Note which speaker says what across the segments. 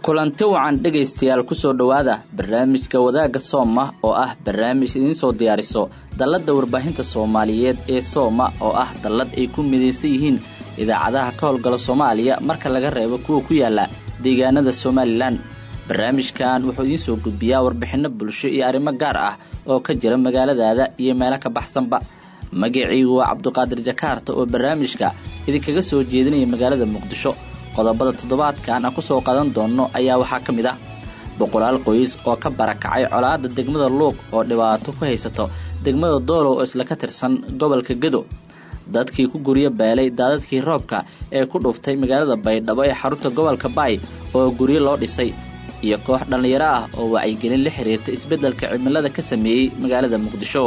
Speaker 1: kulanti wacan dhegaystayaal kusoo dhowaada barnaamijka wadaagga sooma oo ah barnaamij idiin soo diyaariso dalladda warbaahinta soomaaliyeed ee sooma oo ah dallad ay ku midaysan yihiin idaacadaha ka howlgala soomaaliya marka laga reebo kuwa ku yaala deegaanada somalilan barnaamijkan wuxuu idiin soo gudbiyaa warbixinno bulsho iyo arrimo gaar ah oo ka jira magaaladaada iyo meelo ka baxsanba magaciygu waa cabduqaadir jakaarta oo barnaamijka idinkaga soo jeedinaya magaalada muqdisho qodobada toddobaadkan aan ku soo qadan doonno ayaa waxaa ka mid ah boqolaal qoys oo ka barakacay colaadda degmada luuq oo dhibaato ku haysato degmada doolow oo isla ka tirsan gobolka gedo dadkii ku guryo beelay daadadkii roobka ee ku dhuftay magaalada baydhabo ee xarunta gobolka baay oo guryo loo dhisay iyo koox dhallinyaro ah oo wacyigelin la xiriirta isbeddelka cimilada ka sameeyey magaalada muqdisho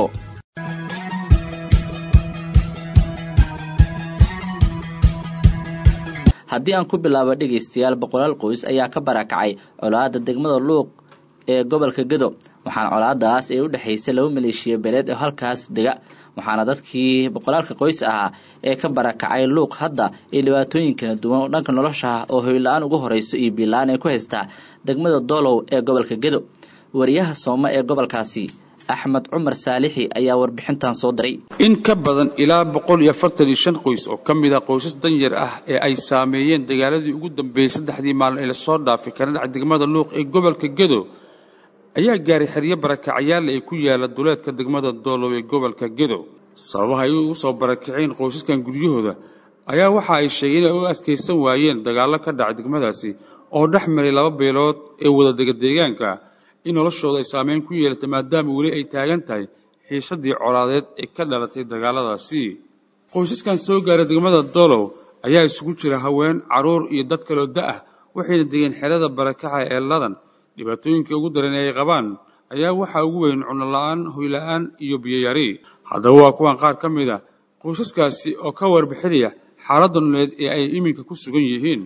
Speaker 1: haddii aan ku bilaabo dhegaystayaal boqolaal qoys ayaa ka barakacay colaadda degmada luuq ee gobolka gedo waxaana colaadaas ee u dhexaysay laba maleeshiya beeleed oo halkaas dega waxaana dadkii boqolaalka qoys ahaa ee ka barakacay luuq hadda ay dhibaatooyin kala duwan oo dhanka nolosha ah oo hoyla-aan ugu horeyso iyo biila-aan ay ku haystaa degmada doolow ee gobolka gedo wariyaha soome ee gobolkaasi axmed cumar saalixi ayaa warbixintan soo diray
Speaker 2: in ka badan ilaa boqol iyo afartan iyo shan qoys oo ka mid ah qoysas danyar ah ee ay saameeyeen dagaaladii ugu dambeeyey saddexdii maalin ee lasoo dhaafay kana dhac degmada luuq ee gobolka gedo ayaa gaaray xeryo barakacayaal ay ku yaala duleedka degmada doolow ee gobolka gedo sababaha ay ugu soo barakaceen qoysaskan guryahooda ayaa waxa ay sheegeen inay u adkaysan waayeen dagaallo ka dhacay degmadaasi oo dhex maray laba beelood ee wadadega deegaanka in noloshooda ay saameyn ku yeelatay maadaama weli ay taagan tahay xiisadii colaadeed ee ka dhalatay dagaaladaasi qoysaskan soo gaaray degmada doolow ayaa isugu jira haween carruur iyo dad kaloo da-ah waxayna degeen xerada barakaca ee ladan dhibaatooyinka ugu daran ee ay qabaan ayaa waxaa ugu weyn cunno la-aan hoyla'aan iyo biyoyari haddaba waa kuwan qaar ka mid a qoysaskaasi oo ka warbixinaya xaaladda nololeed ee ay iminka ku sugan yihiin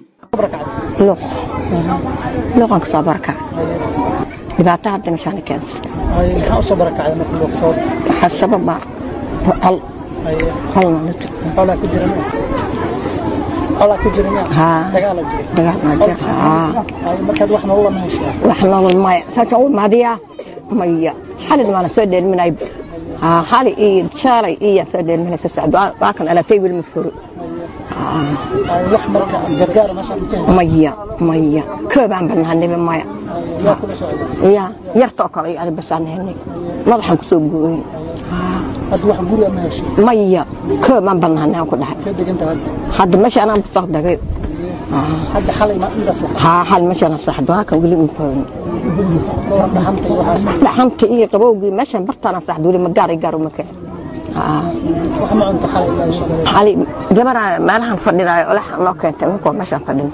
Speaker 3: luuqan kasoo barakac dhibaato hadda meeshaana keensan
Speaker 4: maxaa usoo barakacday marka luuq sabab
Speaker 3: waxaa sababa hol holna la tug
Speaker 4: xoolaa ku jira xoolaa ku jira miya
Speaker 3: haa
Speaker 4: dagaala jira
Speaker 3: dagaal maa jira haa
Speaker 4: Ay, markaad wax nolol lama heshaa
Speaker 3: wax nolol maya saasaan u mahadiyaa maya xalin waana soo dheelminay haa xali iyo shaalay iyo soo dheelminay soo socdo waa kan alatay wiil ma furo
Speaker 4: Ay, wax marka gargaara meeshaan ka heshaa
Speaker 3: maya maya koobaan banaaniba maya
Speaker 4: yaa kula socda
Speaker 3: ya yartoo kale iyo basaan henay madaxan kusoo gooyey
Speaker 4: hadda wax guri ama heshay
Speaker 3: maya koobaan banaanay aan ku dhahay
Speaker 4: ka deganta hadda
Speaker 3: hadda meesha anaan kusoo dagay
Speaker 4: hadda xalay ma indaas
Speaker 3: haa hal meeshaan saxdo halkan weli ma fahmin
Speaker 4: dhowr dhaxanta iyo waxaas
Speaker 3: dhaxanta iyo qabowgii meeshaan bartaana saxdo weli ma gaar gaar uma kicin
Speaker 4: wax ma cunta xalay ilaa insha Allah
Speaker 3: xali gabaraa meelahan fadhinaayo olax noo keentay ninkoo meeshaan fadhinta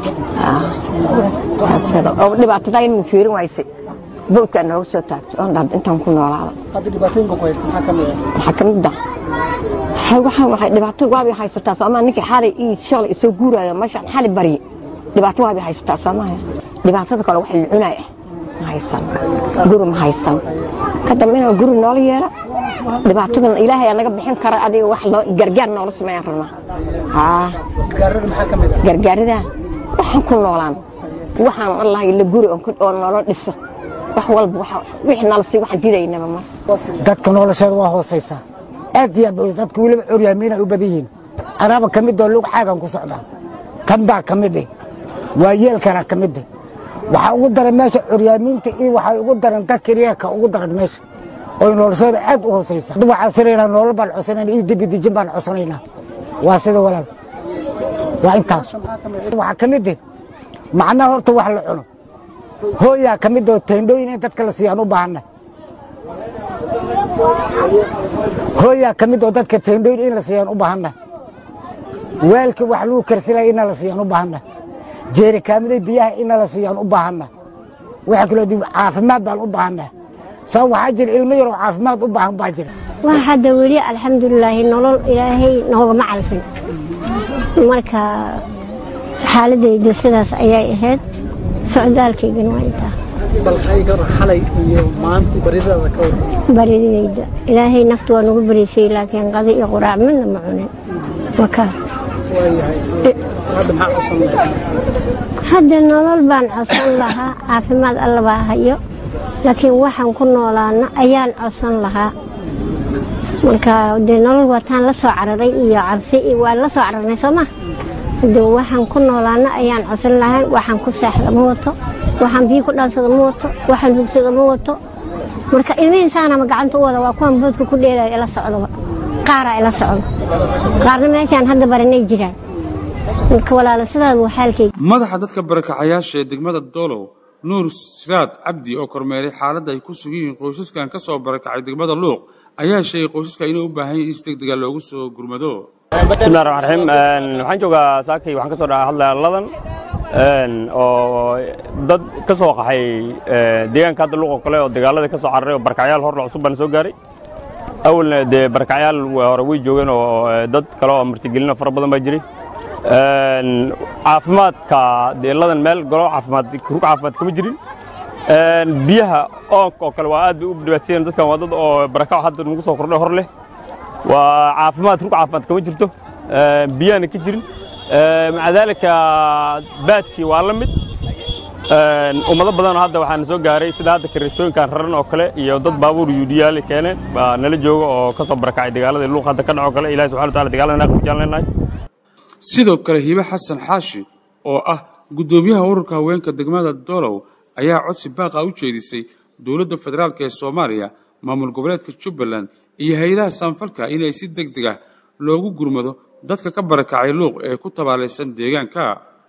Speaker 3: oo dhibaatada in ma fiirin waysay bowdkaa nooga soo taagto oon dhahda intaan ku noolaada
Speaker 4: hadda dhibaatooyinka ku haysta maxaa ka mid ah
Speaker 3: waxaa ka mid ah waxay waxaa waxay dhibaato waabay haysataa soomaa ninkii xalay iyo shalay soo guuraayo meeshaan xali barye dhibaato waabay haysataa soomaha dhibaatada kale wax la cunay ah ma haysan guri ma haysan ka dambe inaan guri noola yeela dhibaatadan ilaahay aa naga bixin kara adiga wax loo gargaar noola sameeyaan rabnaa haa
Speaker 4: gaarada maxaa ka mid ah
Speaker 3: gargaarida waxaan ku noolaan waxaan allah la guri oon ku- oo nolol dhiso wax walba waxa- wixii nala sii waxaan diidaynaba mar
Speaker 5: dadka nolosheeda waa hoosaysaa aad iyo aad bay dadka weliba curyaamiin ay u badan yihiin anaaba ka mid oo lug xaagan ku socdaa kan baa ka mid eh waa yeelkana ka mid eh waxaa ugu daran meesha curyaamiinta iyo waxay ugu daran dadka reerka ugu daran meesha oo noloshooda aad u hoosaysa hadda waxaan sinaynaa nolol baan codsanayna iyo debidejin baan codsanaynaa waa sida walaal waa intaas waxaa ka mid eh macnaha horta wax la cuno hooyaa ka mid oo teendhooyin in dadka la siiyaan u baahanna hooyaa ka mid oo dadka teendhooyin in la siiyaan u baahanna weelka wax lagu karsilaya ina la siiyaan u baahanna jeerikaamiday biyaha ina la siiyaan u baahanna waxa kaloo dib caafimaad baan u baahanna sabab waxaa jira ilmo yaroo caafimaad u baahan baa jira
Speaker 6: waa hadda weli alxamdulilaahi nolol ilaahay noogama calfin marka xaaladayda sidaas ayay ahayd socdaalkaygana waa intaa
Speaker 4: bal hayga xalay iyo maanta baridada ka wada
Speaker 6: baridayda ilaahay naftu waa nagu bariisay laakiin qadi iyo quraac midna ma cunin wakaa
Speaker 4: waayahay hadda maxaa codsan lahayd
Speaker 6: hadda nolol baan codsan lahaa caafimaad alla baa hayo laakiin waxaan ku noolaana ayaan codsan lahaa marka dee nolol wataan la soo cararay iyo cabsi iyo waan la soo cararnay soo ma hade waxaan ku noolaana ayaan codsan lahaa waxaan ku seexda ma wato waxaan biyo ku dhaansada ma wato waxaan hugsada ma wato marka ilmihiisaanama gacanta u wada waa kuwan boodka ku dheelayo ila socdaba qaaraa ila socdo qaarna meeshaan hadda baranay jiraan marka walaala sidaas waa xaalkayga
Speaker 2: madaxa dadka barakacayaasha ee degmada doolow nuur siraad cabdi oo kormeeray xaaladda ay ku sugan yihiin qoysaskan ka soo barakacay degmada luuq ayaa sheegay qoysaska inay u baahan yihin in si degdega loogu soo gurmado
Speaker 7: bismillahi raxmaan raxiim waxaan joogaa saakay waxaan ka soo dhaca hadlaya ladan oo dad ka soo qaxay deegaanka hadda luuq oo kale oo dagaaladii ka soo cararay oo barakacyaal horla cusub baan soo gaaray awalna dee barakacyaal hore way joogeen oo dad kale oo martigelina fara badan baa jiray caafimaadka dee ladan meel golo caafimaad rug caafimaad kama jirin biyaha oonka oo kale waa aad bay u dhibaatayeen dadkan waa dad oo barakac hadda nagu soo kordhay hor leh waa caafimaad rug caafimaad kama jirto biyahana ka jirin maca daalika baadkii waa la mid ummado badanoo hadda waxaana soo gaaray sida hadda kareetooyinkan raran oo kale iyo dad baabuur yuudhiyaali keeneen baa nala jooga oo ka soo barakacay dagaalada luuq hadda ka dhaco kale ilahi subxana wa taala dagaalada naaq mujaan leenahay
Speaker 2: sidoo kale hibe xasan xaashi oo ah guddoomiyaha ururka haweenka degmada doolow ayaa codsi baaqa u jeedisay dowladda federaalk ee soomaaliya maamul goboleedka jubbaland iyo hay-adaha saanfalka inay si deg deg ah loogu gurmado dadka ka barakacay luuq ee ku tabaalaysan deegaanka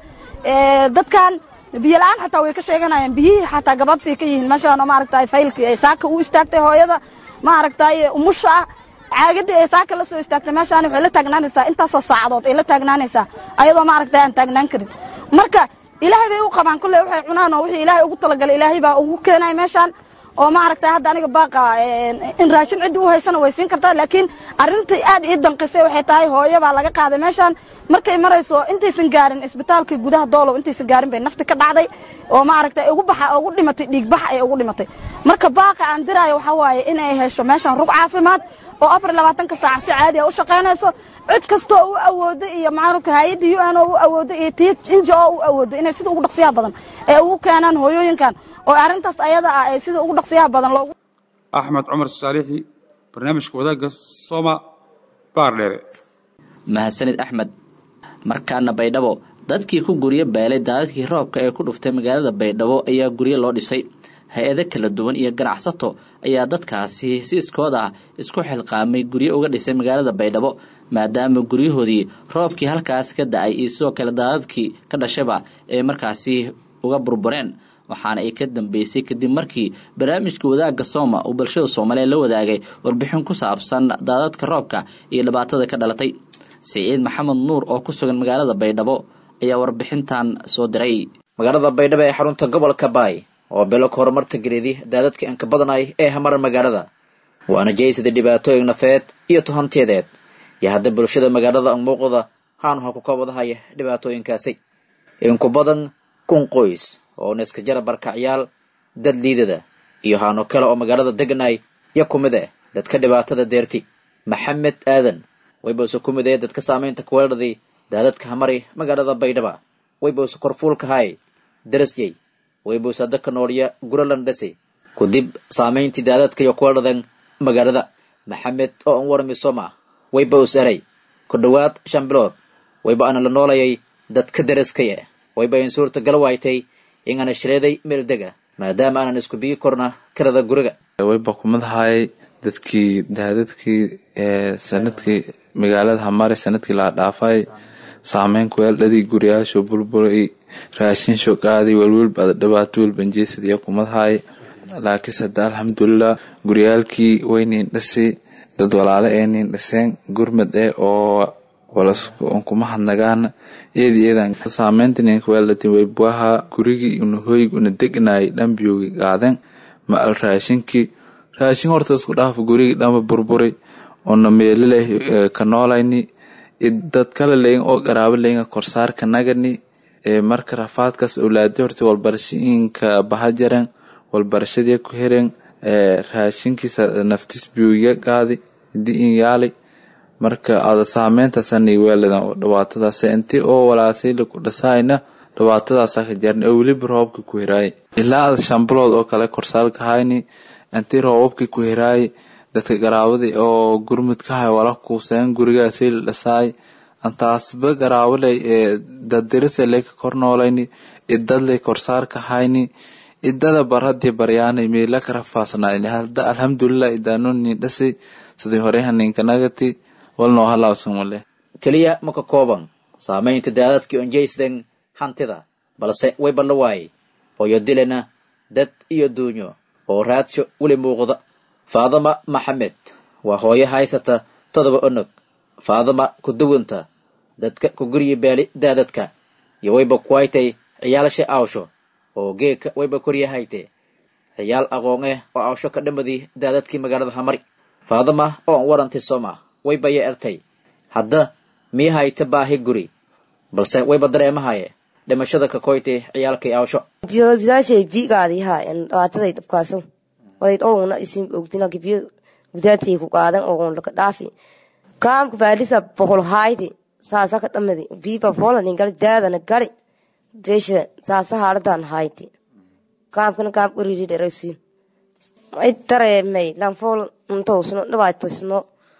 Speaker 8: dadkan biyo la-aan xataa way ka sheeganayaan biyihii xataa gabaabsiay ka yihiin meeshaan oo maaragtay faylkii ay saaka u istaagtay hooyada maaragtay umusha ah caagadii ay saaka la soo istaagtay meeshaan waxay la taagnaanaysaa intaasoo saacadood ay la taagnaanaysaa ayadoo maaragtay aan taagnaan karin marka ilaahay bay u qabaan kulley waxay cunaan oo wixii ilaahay ugu talagalay ilaahay baa ugu keenaya meeshaan oo maaragtay hadda aniga baaqa in raashin ciddii u haysana way siin kartaa laakiin arrintai aad ii danqisay waxay tahay hooyo baa laga qaaday meeshaan markay marayso intaysan gaarin isbitaalkii gudaha doolow intaysan gaarin bay nafti ka dhacday oo maaragtay ugu baxa ugu dhimatay dhiigbax ay ugu dhimatay marka baaqa aan diraayo waxaa waaye inay hesho meeshaan rug caafimaad oo afar labaatanka saac si caadi a u shaqaynayso cid kastoo u awoodo iyo maaragta hay-adda u n oo u awoodo iyo tii inja oo u awoodo inay sida ugu dhaqsiyaha badan ee ugu keenaan hooyooyinkan oo arrintaas ayada ah ee sida ugu dhaqsiyaha badan loogu
Speaker 2: axmed cumar saalixi barnaamijka wadaagga sooma baardheere
Speaker 1: mahadsanid axmed markaana baydhabo dadkii ku guryo beelay daadadkii roobka ee ku dhuftay magaalada baydhabo ayaa guryo loo dhisay hay-ado kala duwan iyo ganacsato ayaa dadkaasi si iskood ah isku xilqaamay guryo uga dhisay magaalada baydhabo maadaama guryahoodii roobkii halkaas ka da-ay iyo sidoo kale daadadkii ka dhashayba ee markaasi uga burbureen waxaana ay ka dambeysay kadib markii barnaamijka wadaagga sooma uu bulshada soomaaliya la wadaagay warbixin ku saabsan daadadka roobka iyo dhibaatada ka dhalatay siciid maxamed nuur oo ku sugan magaalada baydhabo ayaa warbixintan soo diray
Speaker 9: magaalada baydhabo ee xarunta gobolka baay oo bilog horumarta gelidi daadadka inka badanay ee hamara magaalada waana jeysada dhibaatooyin nafeed iyo tuhanteedeed iyo hadda bulshada magaalada muuqda haanu ha ku kabadahaya dhibaatooyinkaasi inku badan kun qoys oo niska jara barkacyaal dad liidada iyo haano kale oo magaalada deganay yo ku mid ah dadka dhibaatada deerti maxamed aadan waybause ku mid ee dadka saamaynta kuweeladii daadadka hamari magaalada baydhaba waybause korfuulkahay darasyey waybuse dadka noolya guralandhasi kudib saamayntii daadadka iyo kuweeladan magaalada maxamed oo an warmisoma wayba us eray ku dhowaad shan bilood wayba ana la noolayay dadka daraskay ah wayba in suurtagal waaytay in ana shireeday meel dega maadaama aanan isku bigi korna karada guriga
Speaker 10: wayba kumadahay dadkii daadadkii sanadkii magaalada hamare sanadkii la dhaafay saameyn kuweeldhadii guryaasho burburay raashinsho qaaday welwelba dhibaato welbanjeesadiya kumadahay laakiinse hadda alxamdulilah guryaalkii waynin dhasi dad walaale eenin dhiseen gurmad eh oo kuma hadnagaan eedi eedan saameyntaninkaweeldatin waybuaha gurigii una hoyg una degnay dhambiyoogi qaaden ma al raashinkii raashin horta isku dhaaf gurigii dhamba burburay ona meelileh ka noolayni dad kale leyin oo qaraabo leyin korsaarka nagani marka rafaadkaas awlaadi horta walbarashooyinka bahajaren walbarashadii ku heren raashinkiisa naftis biyoogiga qaadi hadii in yaalay marka ada saameyntaasani weeladan oo dhibaatadaas intii oo walaasay laku dhasaayna dhibaatadaasa ka jarni oo weliba roobka ku hiraay ilaa ada shan bilood oo kale korsaalka hayni intii roobabkii ku hiraay dadka garaabadii oo gurmudka hay wala kuuseen gurigaasay la dhasaay antaasba garaawaley ee dadirisa leyka kor noolayni idadley korsaarka hayni idada barhadii baryaanay meela ka rafaasnaayni hadda alxamdulilah idaanoni dhasi sidii hore haninkanagati walnoo halaawsan male
Speaker 9: keliya ma ka kooban saamaynta daadadkii onjaysten hantida balse way balla waayey hooyo dilena dad iyo duunyo oo raadsho weli muuqda faadama maxamed waa hooyo haysata todoba onog faadama ku duwanta dadka ku guryi baali daadadka iyo wayba kuwaytay ciyaalasha aawsho oo geeka wayba koryahayte ciyaal aqoon eh oo aawsho ka dhamadii daadadkii magaalada hamari faadama oo an warantay soma wayba ya ertay hadda mii hayta baahi guri balse wayba dareemahaye dhimashada ka koytay ciyaalkay aawsho
Speaker 11: biyodaashay biigaadii haayan dhibaataday dhabkaaso walayd owna isin ogdina biyo gudaatay ku qaadan ogon laka dhaafi kaamka baalisa boqol haaydi saasa ka dhamadi biiba foolanin gali daadana gali deesha saasa haaladan hayti kaamkana kaam uriri dheraysiin ay dareemay lanfool untoosno dhibaatosno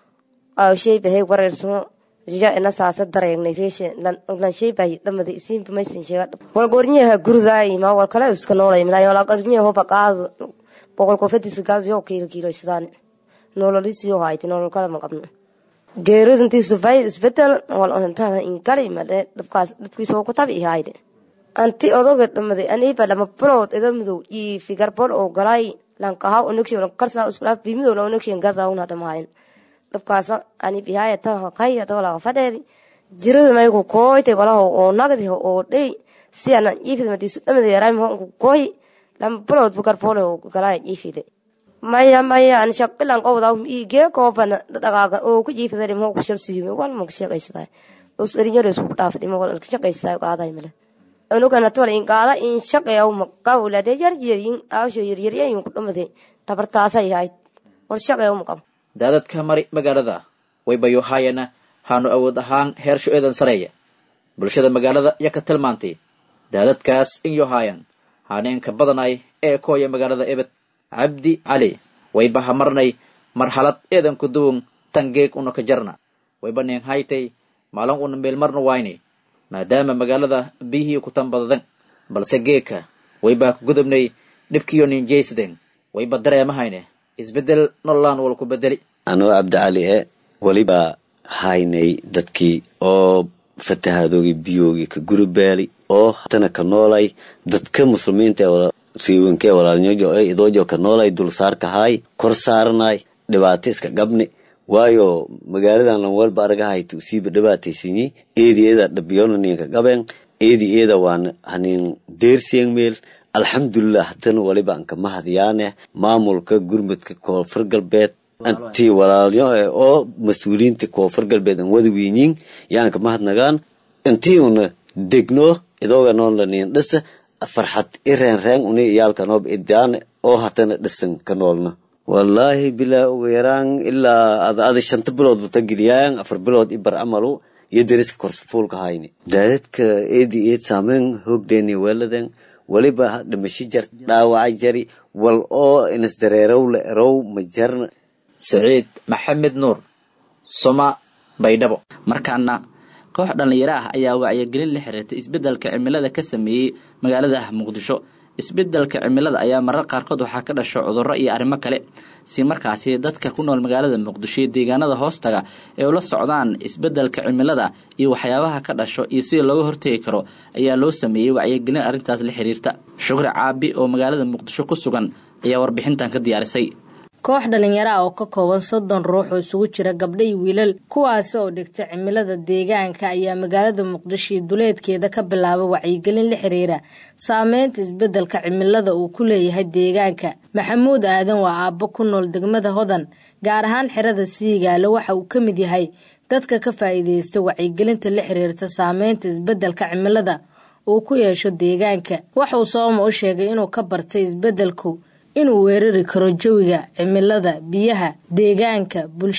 Speaker 11: awshay bahay wareersno ja ina saasa dareegnay reeshe lanshay bahay dhamadi isiinba maysan sheega wal gornyaha gurdaay ma wal kale iska noolay milay wal gornyaha hoba qaad boqol kofadisa gaas yoo kiilo kiilo sidaan nololisiyo hayti nolol kale ma qabno geeridintiisu bay isbedel wal onantada inkali male dhabkaas dhabkiisoo ku tabi ihayde anti odoga dhamaday aniiba lama bilood iga midow ii figarbol oo galay lankaha onegsi karsaa iskulaaf bimidow la onegsi gadaa una dhamahayn dhabkaasa ani bihaya tan kaya dawla fadheedi jirada maygu kooytay walaho oo nagdi oo dhey si ana iifida madiisu dhamaday yaray mahonku kooy lama bilood figarbol oo galay iifide maya maya an shaqilan qowda ige koobana dhaqaaga oo ku jiifada dhimo ku shalsiime wal ma shaqaysaday us erinyore isku dhaaf dhimo wal ka shaqaysaday qaaday male anugana tole in qaada in shaqeeyo ma qawla de yar yarin aasho yar yar ayuu ku dhumaday tabartaasay yahay wal shaqeeyo ma qabo
Speaker 9: daadadka mari magaalada way bayo haayana haanu awood ahaan heersho eedan sareeya bulshada magaalada ya ka tilmaantay daadadkaas in yo haayan haaneenka badanay ee kooya magaalada ebed cabdi cali wayba hamarnay marxalad eedan ku duwan tangeeg una ka jarna wayba neen haytay maalin una meelmarna wayne maadaama magaalada biyihii ku tanbadadan balse geeka wayba ku gudubnay dhibkiyo ninjaysden wayba dareemahayne isbeddel nololaan wal ku bedeli
Speaker 12: anoo cabdicali e weliba haynay dadkii oo fatahaadoogi biyoogii ka gurubaali oo hatana ka noolay dadka muslimiinta ee riiwankee walaalnyojo ee idoojo ka noolay dulsaarka haay kor saaranay dhibaato iska gabni waayo magaaladan lan walba aragahayta usiiba dhibaataysinyi eedi eeda dhabiyona ninka gaben eedi eeda waan hanin deersiyeng meel alxamdulilah hatana waliba anka mahadyaane maamulka gurmudka koonfur galbeed anti walaalyo e oo mas-uuliyiinta koonfur galbeed an wada wiinyin yaanka mahadnagaan intii una degno idooga noon lanin dhisa farxad i reenreen uni iyaalkanoob idaan oo hatana dhisan ka noolna wallaahi bilaa ugu yaraan ilaa ada ada shanta bilood bata geliyaayan afar bilood i bar amalu iyo deriska korsafuulka hayni daadadka eedi eed saameyn hoogdeeni weeladen weliba dhimasho jar dhaawaca jari wal oo inisdareerow la erow ma jarna
Speaker 9: saciid maxamed nuur soma baydhabo
Speaker 1: markaana koox dhallinyaro ah ayaa wacyigelin la xiriirtay isbeddelka cimilada ka sameeyey magaalada muqdisho isbeddelka cimilada ayaa marar qaarkood waxaa ka dhasho cudurro iyo arrimo kale si markaasi dadka ku nool magaalada muqdisho iyo deegaanada hoostaga ay ula socdaan isbeddelka cimilada iyo waxyaabaha ka dhasho iyo sida looga hortegi karo ayaa loo sameeyey wacyigelin arrintaas la xiriirta shukri caabi oo magaalada muqdisho ku sugan ayaa warbixintan ka diyaarisay
Speaker 13: koox dhalinyaro ah oo ka kooban soddon ruux oo isugu jira gabdho iyo wiilal kuwaasi oo dhigta cimilada deegaanka ayaa magaalada muqdisho iyo duleedkeeda ka bilaaba wacyigelin la xiriira saameynta isbeddelka cimilada uu ku leeyahay deegaanka maxamuud aadan waa aabbo ku nool degmada hodan gaar ahaan xerada siigaale waxa uu ka mid yahay dadka ka faa'iidaysta wacyigelinta la xiriirta saameynta isbeddelka cimilada uu ku yeesho deegaanka waxauu sooma u sheegay inuu ka bartay isbeddelku inuu weerari karo jawiga cimilada biyaha deegaanka bulshada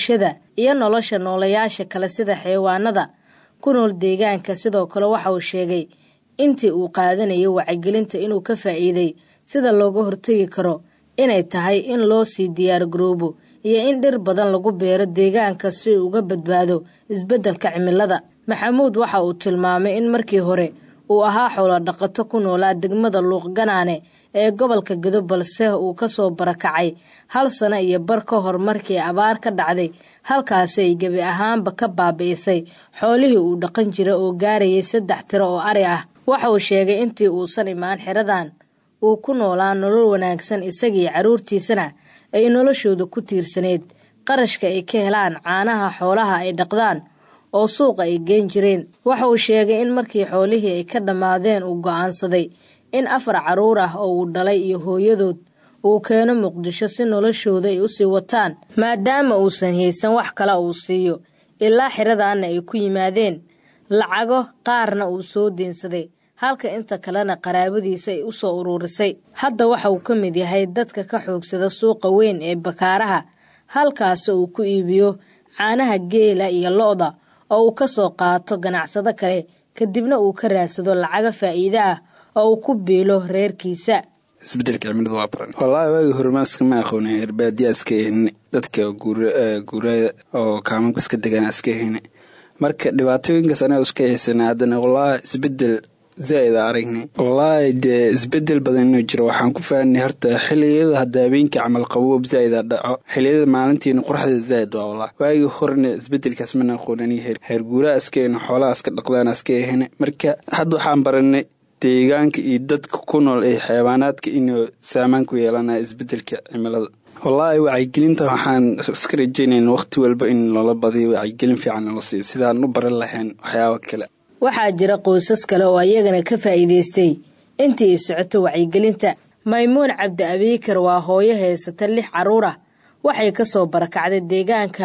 Speaker 13: iyo nolosha noolayaasha kale sida xayawaanada ku nool deegaanka sidoo kale waxa uu sheegay intii uu qaadanayo wacyigelinta inuu ka faa'iiday sida looga hortagi karo inay tahay in loo sii diyaar garoobo iyo in dhir badan lagu beero deegaanka si uu uga badbaado isbeddelka cimilada maxamuud waxa uu tilmaamay in markii hore uu ahaa xoolo dhaqato ku noolaa degmada luuqganaane ee gobolka gedo balse uu ka soo barakacay hal sano iyo bar ka hor markii abaar ka dhacday halkaasi ay gebi ahaanba ka baabi'isay xoolihii uu dhaqan jira oo gaarayay saddex tiro oo ari ah waxa uu sheegay intii uusan imaan xeradan uu ku noolaa nolol wanaagsan isagii carruurtiisana ay noloshooda ku tiirsaneyd qarashka ay ka helaan caanaha xoolaha ay dhaqdaan oo suuqa ay geen jireen waxa uu sheegay in markii xoolihii ay ka dhammaadeen uu go'aansaday in afar carruur ah oo uu dhalay iyo hooyadood uu keeno muqdisho si noloshooda ay usii wataan maadaama uusan haysan wax kale uu siiyo ilaa xiradaanna ay ku yimaadeen lacago qaarna uu soo deensaday halka inta kalena qaraabadiisa ay u soo uruurisay hadda waxa uu ka mid yahay dadka ka xoogsada suuqa weyn ee bakaaraha halkaas uu ku iibiyo caanaha geela iyo lo-da oo uu ka soo qaato ganacsado kale kadibna uu ka raadsado lacago faa'iide ah oo uu ku biilo reerkiisa
Speaker 14: isbedelka cimilada waa baran wallaahi waagi hore maaska ma aqoonin herbaadiyaa iska ehine dadka guuraya oo kaamamka iska degaan iska ehine marka dhibaatooyinkaas anaga iska haysana haddana wallaahi isbedel zaa-id a aragnay wallaahi dee isbedel badan inuu jiro waxaan ku fahanay horta xiliyada hadda habeenkii camal qaboob zaa-id a dhaco xiliyada maalintiina qoraxda zaa-id waa wallah waagii horena isbedelkaas mana aqoonin heer guuraha iska ehne xoolaha iska dhaqdaana iska ehine marka hadda waxaan baranay deegaanka iyo dadka ku nool ee xayawaanaadka inuu saamaan ku yeelanaya isbedelka cimilada wallaahi wacyigelinta waxaan iska rajaynayn waqti walba in loola badiyo wacyigelin fiican nala siiyo sidaan u baran lahayn waxyaaba kale
Speaker 13: waxaa jira qoysas kale oo ayagana ka faa'iidaystay intii ay socoto wacyigelinta maymuun cabdi abiikar waa hooyo haysata lix carruur ah waxay ka soo barakacday deegaanka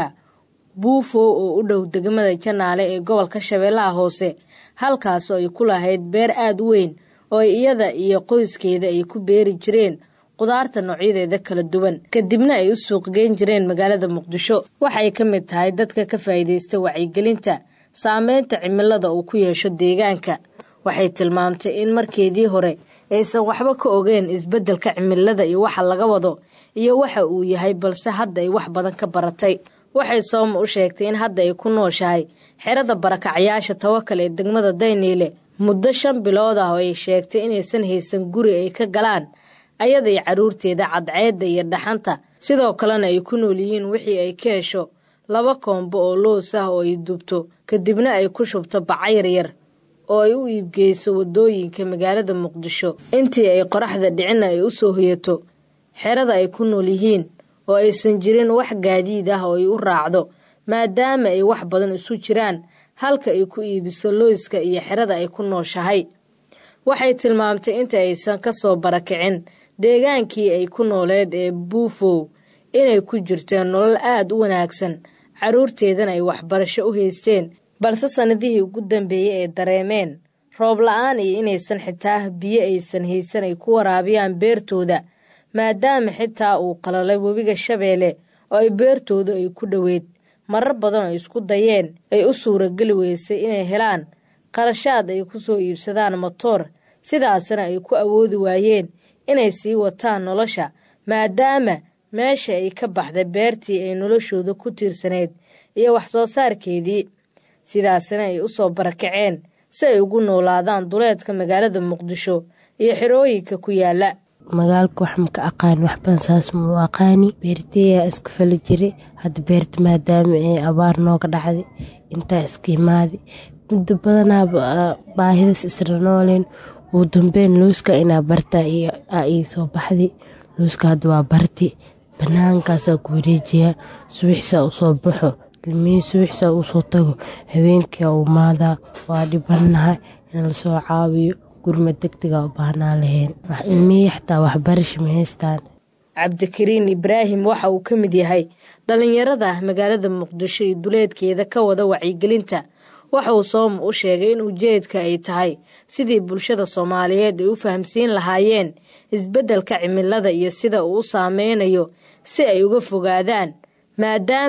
Speaker 13: buufow oo u dhow degmada janaale ee gobolka shabeellaha hoose halkaasoo ay ku lahayd beer aad u weyn oo iyada iyo qoyskeeda ay ku beeri jireen qudaarta noocyadeeda kala duwan kadibna ay u suuqgeyn jireen magaalada muqdisho waxay ka mid tahay dadka ka faa'iidaysta wacyigelinta saameynta cimilada uu ku yeesho deegaanka waxay tilmaamtay in markeedii hore aysan waxba ka ogeen isbeddelka cimilada iyo waxa laga wado iyo waxa uu yahay balse hadda ay wax badan ka baratay waxay sooma u sheegtay in hadda ay ku nooshahay xerada barakacyaasha tawakal ee degmada dayniile muddo shan bilood ah oo ay sheegtay inaysan haysan guri ay ka galaan ayaday carruurteeda cadceedda iyo dhaxanta sidoo kalena ay ku nool yihiin wixii ay ka hesho laba koombo oo loos ah oo ay dubto kadibna ay ku shubto baca yaryar oo ay u iibgeyso waddooyinka magaalada muqdisho intii ay qoraxda dhicinna ay u soo hoyato xerada ay ku nool yihiin oo aysan jirin wax gaadiid ah oo ay u raacdo maadaama ay wax badan isu jiraan halka ay ku iibiso looyska iyo xerada ay ku nooshahay waxay tilmaamtay inta aysan ka soo barakicin deegaankii ay ku nooleed ee buufow inay ku jirteen nolol aad u wanaagsan carruurteedana ay waxbarasho u haysteen balse sannadihii ugu dambeeyey ay dareemeen roob la-aan iyo inaysan xitaa biyo aysan haysan ay ku waraabiyaan beertooda maadaama xitaa uu qalalay webiga shabeelle oo ay beertooda ay ku dhoweyd marar badan oo isku dayeen ay u suurageli weysay inay helaan qarashaad ay ku soo iibsadaan motoor sidaasna ay ku awoodi waayeen inay sii wataan nolosha maadaama meesha ay ka baxday beertii ay noloshooda ku tiirsanayd iyo wax soo saarkeedii sidaasna ay u soo barakaceen si ay ugu noolaadaan duleedka magaalada muqdisho iyo xerooyinka ku yaala
Speaker 15: magaalka wax maka aqaan waxbadan saas ma u aqaani beerteeyaa iska fali jiray hadda beerta maadaama ay abaar nooga dhacday intaa iska imaadi muddo badanaaba baahidas isla nooleen ugu dambeyn looska inaa bartaa ii soo baxday looska hadda waa barti banaankaasaa ku wareejiyaa subaxsaa usoo baxo ilmihii subaxsaa usoo tago habeenkia u maadaa waa dhibanahay in lasoo caawiyo gurma degdega u baahnaa lahayn ilmihii xataa waxbarasha ma haystaan
Speaker 13: cabdikariin ibraahim waxa uu ka mid yahay dhallinyarada magaalada muqdisho iyo duleedkeeda ka wada wacyigelinta waxa uu sooma u sheegay in ujeedka ay tahay sidii bulshada soomaaliyeed ay u fahamsiin lahaayeen isbeddelka cimilada iyo sida uu u saameynayo si ay uga fogaadaan maadaama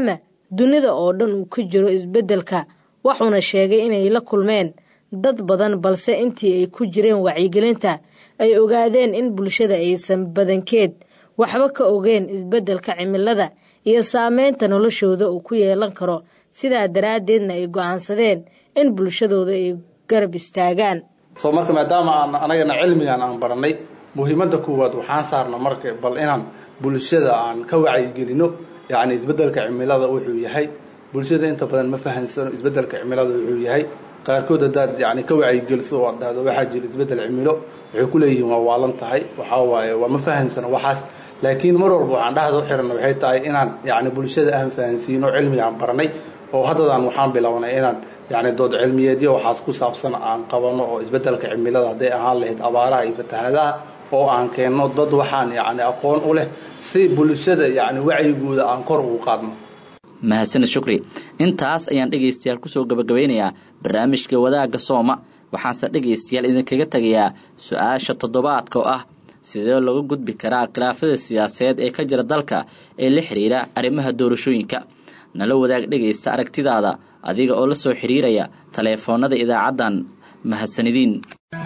Speaker 13: dunida oo dhan uu ka jiro isbeddelka wuxuuna sheegay inay la kulmeen dad badan balse intii ay ku jireen wacyigelinta ay ogaadeen in bulshada aysan badankeed waxba ka ogeen isbeddelka cimilada iyo saameynta noloshooda uu ku yeelan karo sidaa daraaddeedna ay go'aansadeen in bulshadooda ay garab istaagaan
Speaker 16: soo marka maadaama aan anagana cilmigan aan baranay muhiimadda koowaad waxaan saarna marka bal inaan bulshada aan ka wacyigelino yacni isbeddelka cimilada wuxuu yahay bulshada inta badan ma fahansano isbeddelka cimilada wuxuu yahay qaarkood haddaad yani ka wacyigeliso oo aad dhahdo waxaa jira isbeddel cimilo waxay ku leeyihiin waa waalan tahay waxaa waaye waa ma fahansano waxaas laakiin mar walba waxaan dhahda u xiranna waxay tahay inaan yacni bulshada aan fahansiino cilmigaan baranay oo haddadaan waxaan bilownay inaan yacni dood cilmiyeedyo waxaas ku saabsan aan qabano oo isbeddelka cimilada hadday ahaan lahayd abaaraha iyo fatahaadaha oo aan keenno dad waxaan yacni aqoon u leh si bulshada yacni wacyigooda aan kor ugu qaadno
Speaker 1: mahadsaned shukri intaas ayaan dhegaystayaal kusoo gabagabeynayaa barnaamijka wadaagga sooma waxaanse dhegaystayaal idinkaga tegayaa su-aasha toddobaadka oo ah sidee looga gudbi karaa khilaafada siyaasadeed ee ka jira dalka ee la xiriira arrimaha doorashooyinka nala wadaag dhegaysta aragtidaada adiga oo la soo xiriiraya taleefoonada idaacaddan mahadsanidin